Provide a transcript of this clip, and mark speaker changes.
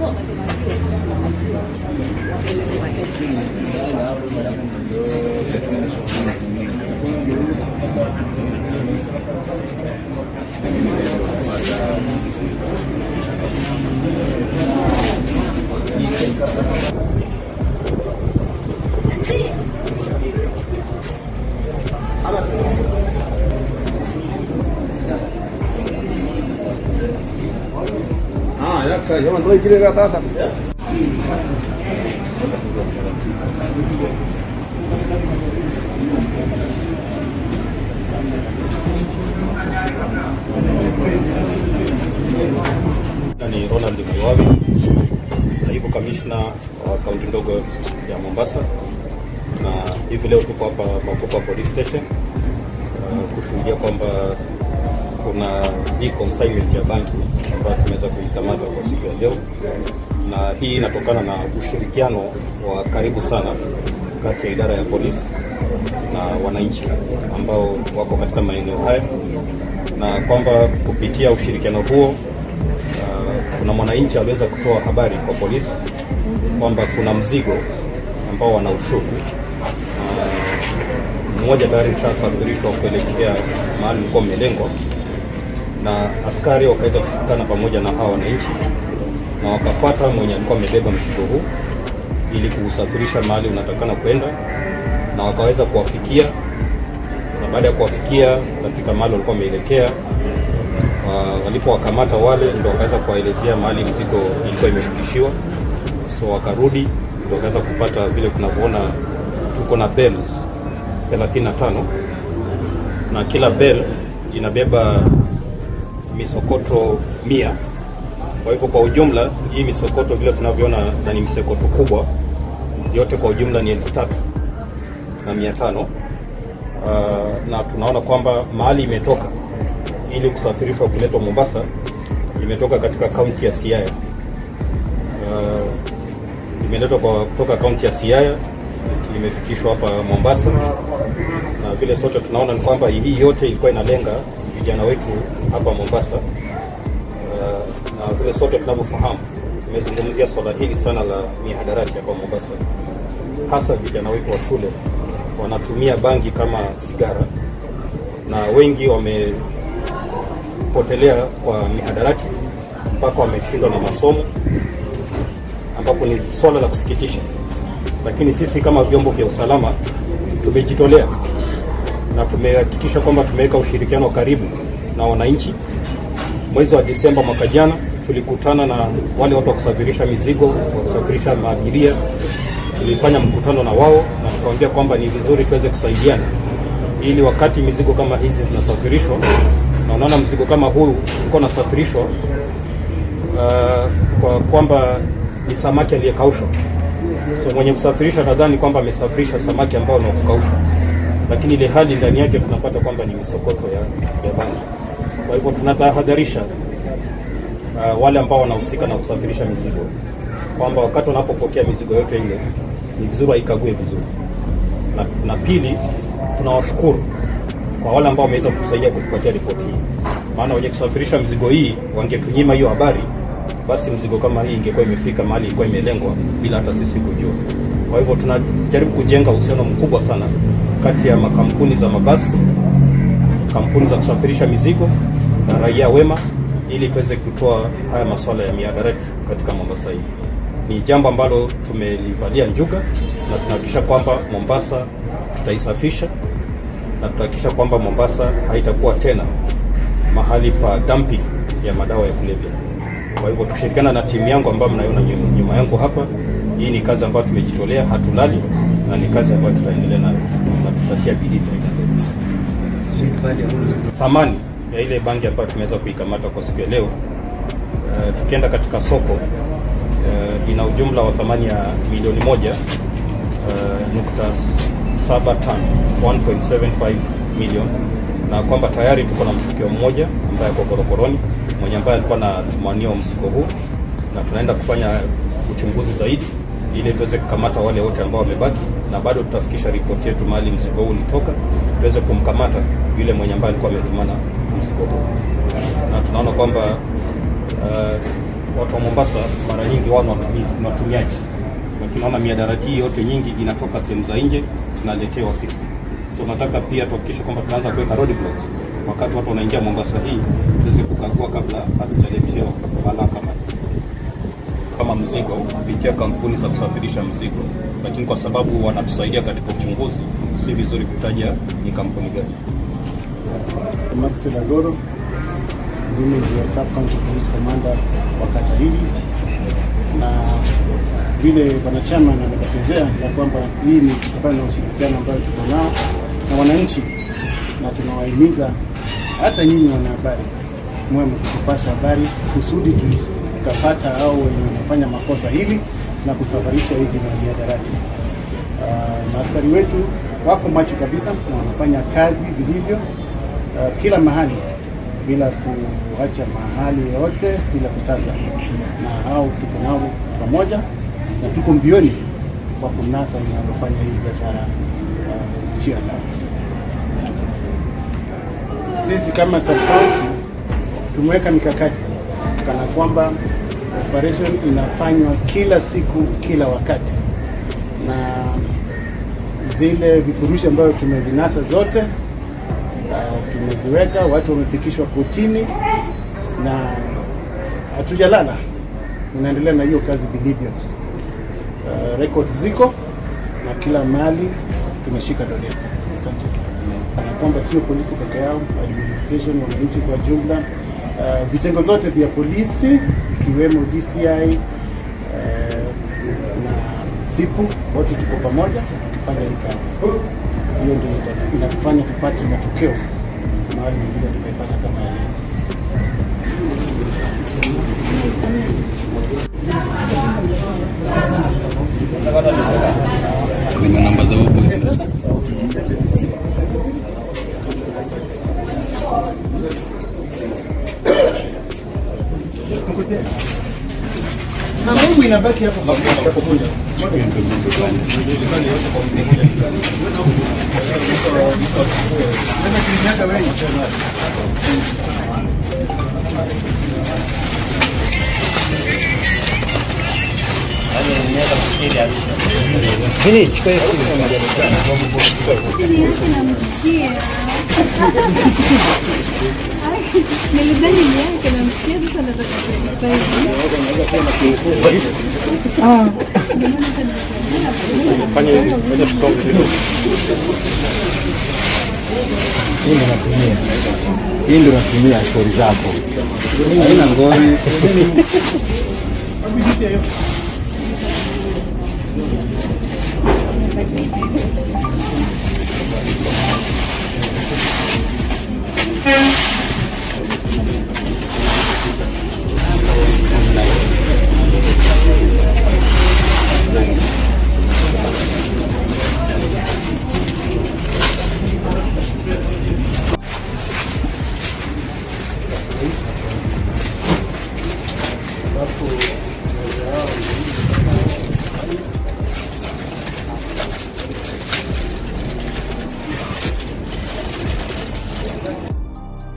Speaker 1: Ah, ya ka, jaman tuh kiri kata kata.
Speaker 2: ni Ronald Mliwawi, naibu kamishna wa kaunti ndogo ya Mombasa, na hivi leo tuko hapa Makupa Police Station uh, kushuhudia kwamba kuna hii consignment ya banki ambayo tumeweza kuikamata kwa siku ya leo, na hii inatokana na ushirikiano wa karibu sana kati ya idara ya polisi na wananchi ambao wako katika maeneo haya, na kwamba kupitia ushirikiano huo uh, kuna mwananchi aliweza kutoa habari kwa polisi kwamba kuna mzigo ambao wana ushuku uh, mmoja tayari ushasafirishwa kuelekea mahali ulikuwa umelengwa, na askari wakaweza kushikana pamoja na hawa wananchi na wakafuata mwenye alikuwa amebeba mzigo huu ili kuusafirisha mahali unatakana kwenda, na wakaweza kuwafikia, na baada ya kuwafikia katika mahali walikuwa wameelekea wa- walipowakamata wale ndio wakaweza kuwaelezea mahali mzigo ilikuwa imeshukishiwa, so wakarudi ndio wakaweza kupata vile tunavyoona, tuko na bells 35 na kila bell inabeba misokoto mia. Kwa hivyo kwa ujumla hii misokoto vile tunavyoona na ni misokoto kubwa yote kwa ujumla ni elfu tatu na mia tano uh, na tunaona kwamba mahali imetoka ili kusafirishwa kuletwa Mombasa imetoka katika kaunti ya Siaya. Uh, imeletwa kwa kutoka kaunti ya Siaya imefikishwa hapa Mombasa, na vile sote tunaona ni kwamba hii yote ilikuwa inalenga vijana wetu hapa Mombasa. Uh, na vile sote tunavyofahamu, tumezungumzia swala hili sana la mihadarati hapa Mombasa, hasa vijana wetu wa shule wanatumia bangi kama sigara, na wengi wamepotelea kwa mihadarati mpaka wameshindwa na masomo, ambapo ni swala la kusikitisha. Lakini sisi kama vyombo vya usalama tumejitolea na tumehakikisha kwamba tumeweka ushirikiano wa karibu na wananchi. Mwezi wa Disemba mwaka jana tulikutana na wale watu wa kusafirisha mizigo, wa kusafirisha maabiria. Tulifanya mkutano na wao na tukawaambia kwamba ni vizuri tuweze kusaidiana, ili wakati mizigo kama hizi zinasafirishwa na unaona mzigo kama huu uko unasafirishwa uh, kwa kwamba ni samaki aliyekaushwa. So mwenye kusafirisha nadhani kwamba amesafirisha samaki ambao ni wa kukaushwa, lakini ile hali ndani yake tunapata kwamba ni misokoto ya, ya bangi. Kwa hivyo tunatahadharisha uh, wale ambao wanahusika na kusafirisha mizigo kwamba wakati wanapopokea mizigo yote ile ni vizuri waikague vizuri, na, na pili tunawashukuru kwa wale ambao wameweza kutusaidia kutupatia ripoti hii, maana wenye kusafirisha mizigo hii wangetunyima hiyo habari, basi mzigo kama hii ingekuwa imefika mahali ilikuwa imelengwa bila hata sisi kujua. Kwa hivyo tunajaribu kujenga uhusiano mkubwa sana kati ya makampuni za mabasi, kampuni za kusafirisha mizigo na raia wema, ili tuweze kutoa haya masuala ya mihadarati katika Mombasa hii. Ni jambo ambalo tumelivalia njuga na tunahakikisha kwamba Mombasa tutaisafisha na tutahakikisha kwamba Mombasa haitakuwa tena mahali pa dumping ya madawa ya kulevya. Kwa hivyo tukishirikiana na timu yangu ambayo mnaiona nyu- nyuma yangu hapa, hii ni kazi ambayo tumejitolea, hatulali na ni kazi ambayo tutaendelea nayo na tutatia bidii zaidi. Thamani ya ile bangi ambayo tumeweza kuikamata kwa siku ya leo, uh, tukienda katika soko uh, ina ujumla wa thamani ya milioni moja uh, nukta saba tano 1.75 million, na kwamba tayari tuko na mshukiwa mmoja ambaye ako korokoroni mwenye ambaye alikuwa anatumania mzigo huu, na tunaenda kufanya uchunguzi zaidi ili tuweze kukamata wale wote ambao wamebaki, na bado tutafikisha ripoti yetu mahali mzigo huu ulitoka, tuweze kumkamata yule mwenye ambaye alikuwa ametumana mzigo huu, na tunaona kwamba uh, watu wa Mombasa mara nyingi wao ni watumizi, ni watumiaji, lakini naona miadarati hii yote nyingi inatoka sehemu za nje tunaletewa sisi. So nataka pia tuhakikishe kwamba tunaanza kuweka roadblocks wakati watu wanaingia Mombasa hii, tuweze kukagua kabla hatujaletewa balaa kama hii kama mzigo kupitia kampuni za kusafirisha mzigo, lakini kwa sababu wanatusaidia katika uchunguzi, si vizuri kutaja ni kampuni gani.
Speaker 3: Maxwell Agoro, mimi ndio Sub County Police Commander wa kata hili, na vile wanachama ametokezea ya kwamba hii ni kutokana na ushirikiano ambayo tuko nao na wananchi, na tunawahimiza hata nyinyi wanahabari mwe mkitupasha habari kusudi tukapata au wenye wanafanya makosa hili na kusafarisha hizi mihadarati. Uh, maaskari wetu wako macho kabisa na wanafanya kazi vilivyo uh, kila mahali bila kuacha mahali yote bila kusaza, na hao tuko nao pamoja na tuko mbioni kwa kunasa linalofanya hii biashara uh, sio halali. Asante. Sisi kama sub county tumeweka mikakati kana kwamba operation inafanywa kila siku kila wakati, na zile vifurushi ambayo tumezinasa zote uh, tumeziweka, watu wamefikishwa kotini na hatujalala, tunaendelea na hiyo kazi vilivyo. Uh, record ziko na kila mahali tumeshika doria. Asante. Na kwamba sio polisi peke yao, administration, wananchi kwa jumla, uh, vitengo zote vya polisi ikiwemo DCI uh, na SIPU wote tuko pamoja tukifanya hii kazi. Hiyo ndio ita- inatufanya tupate matokeo mahali vile tumepata kama ya leo.
Speaker 1: Nina namba za boys.
Speaker 3: Na Mungu inabaki hapo kwa
Speaker 4: Nilidhani ni yake namsikia sasa nataka sasa hivi.
Speaker 2: Fanya hivi, ngoja tusonge kidogo.
Speaker 5: Hii ndio natumia. Hii ndio natumia stori zako.
Speaker 1: Haina ngori.